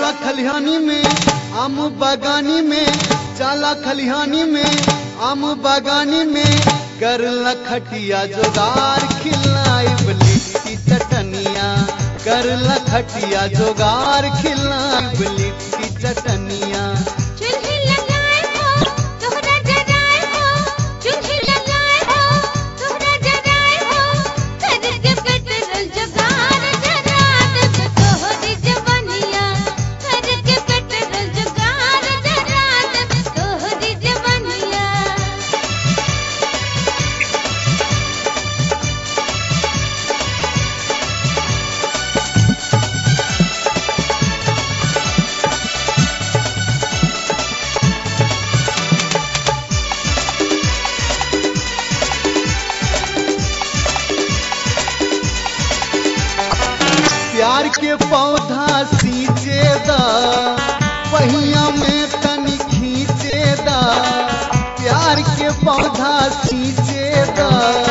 जाला खलिहानी में आम बागानी में जाला खलिहानी में आम बागानी में कर लखटिया जोगार खिलाई लिट्टी चटनिया कर लखटिया जोगार खिलाई लिट्टी चटनिया चूल्हे लगाए हो तोहरा जराए हो चूल्हे लगाए हो तोहरा जराए हो करके पेट्रोल जुगाड़ जरा देब तोहरी जवानिया करके पेट्रोल जुगाड़ जरा देब तोहरी जवानिया प्यार के पौधा सींचे दा पहिया में तनी खींचे दा प्यार के पौधा सींचे दा